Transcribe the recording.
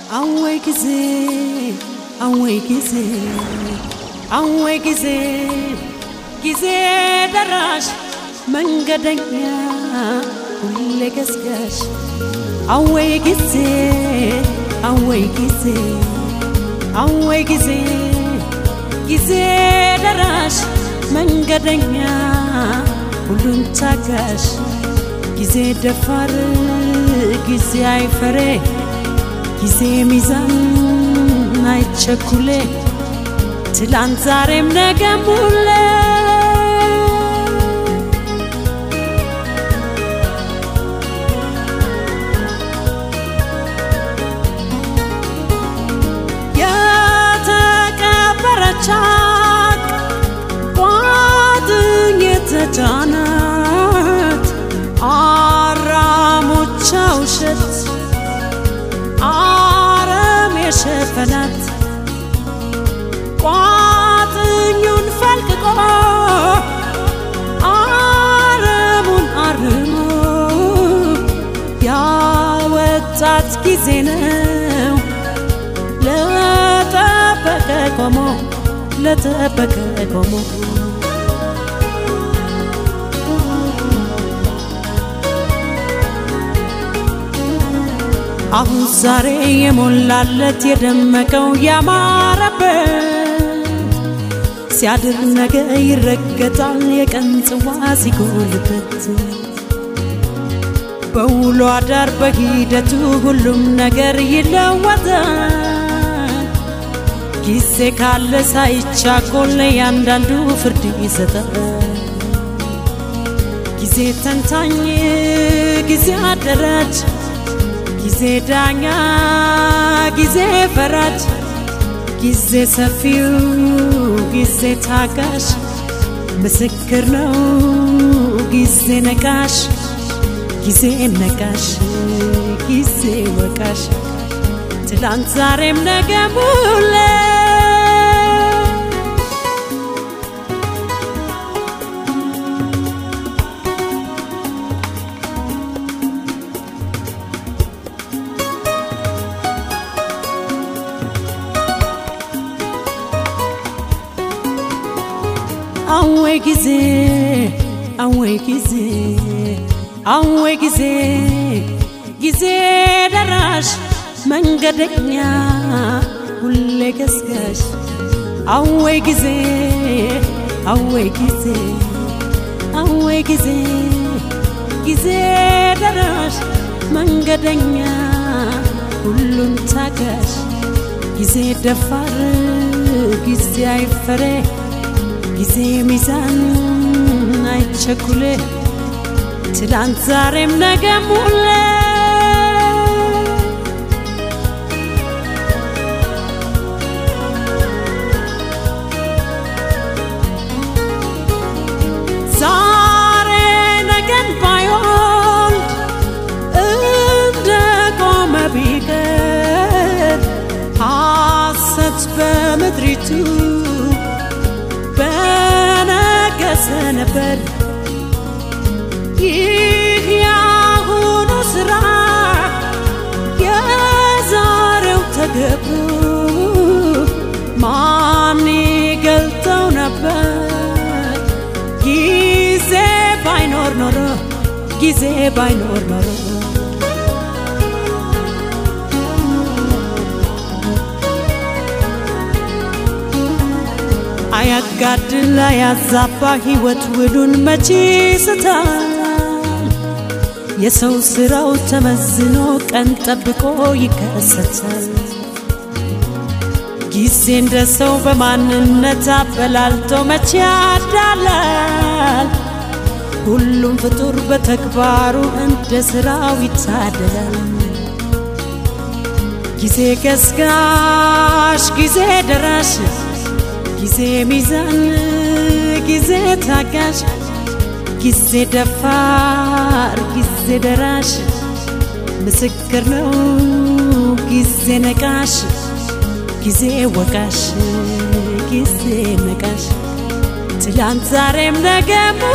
አወይ ጊዜ አወይ ጊዜ አወይ ጊዜ ጊዜ ደራሽ መንገደኛ ሁሌ ገስጋሽ አወይ ጊዜ አወይ ጊዜ አወይ ጊዜ ጊዜ ደራሽ መንገደኛ ሁሉን ታጋሽ ጊዜ ደፋር ጊዜ አይፈሬ ጊዜ ሚዛን አይቸኩሌ ትላንት ዛሬም ነገም ሁሌ የተቀበረች ሀቅ ቋጥኝ የተጫናት አራሞቿ ውሸት አረም የሸፈናት ቋጥኙን ፈልቅቆ አረሙን አርሞ ያወጣት ጊዜ ነው ለጠበቀ ቆሞ ለጠበቀ ቆሞ አሁን ዛሬ የሞላለት የደመቀው ያማረበት ሲያድር ነገ ይረገጣል የቀን ጽዋ ሲጎልበት በውሎ አዳር በሂደቱ ሁሉም ነገር ይለወጣል። ጊዜ ካለ ሳይቻኮል ለእያንዳንዱ ፍርድ ይሰጣል። ጊዜ ተንታኝ፣ ጊዜ አደራጅ፣ ጊዜ ዳኛ፣ ጊዜ ፈራጅ፣ ጊዜ ሰፊው፣ ጊዜ ታጋሽ፣ ምስክር ነው ጊዜ ነቃሽ ጊዜ ነቃሽ ጊዜ ወቃሽ ትላንት ዛሬም ነገም ሁሌ አወይ ጊዜ አወይ ጊዜ አወይ ጊዜ ጊዜ ደራሽ መንገደኛ ሁሌ ገስጋሽ አወይ ጊዜ አወይ ጊዜ አወይ ጊዜ ጊዜ ደራሽ መንገደኛ ሁሉን ታጋሽ ጊዜ ደፋር ጊዜ አይፈሬ ጊዜ ሚዛን አይቸኩሌ ትላንት ዛሬም ነገም ሁሌ ዛሬ ነገን ባይወልድ እንደ ቆመ ቢቀር ሐሰት በምድሪቱ በነገሰ ነበር። ይህ ያሁኑ ስራ የዛሬው ተገብሮ ማን ይገልጠው ነበር? ጊዜ ባይኖር ኖሮ ጊዜ ባይኖር ኖሮ አያጋድል አያዛባ ሕይወት ውሉን መቼ ስታል የሰው ስራው ተመዝኖ ቀን ጠብቆ ይከሰታል። ጊዜ እንደ ሰው በማንነት አበላልቶ መቼ ያዳላል። ሁሉም ፍጡር በተግባሩ እንደ ስራው ይታደላል። ጊዜ ገስጋሽ፣ ጊዜ ደራሽ፣ ጊዜ ሚዛን፣ ጊዜ ታጋሽ፣ ጊዜ ደፋር፣ ጊዜ ደራሽ፣ ምስክር ነው ጊዜ ነቃሽ፣ ጊዜ ወቃሽ፣ ጊዜ ነቃሽ፣ ትላንት ዛሬም ነገም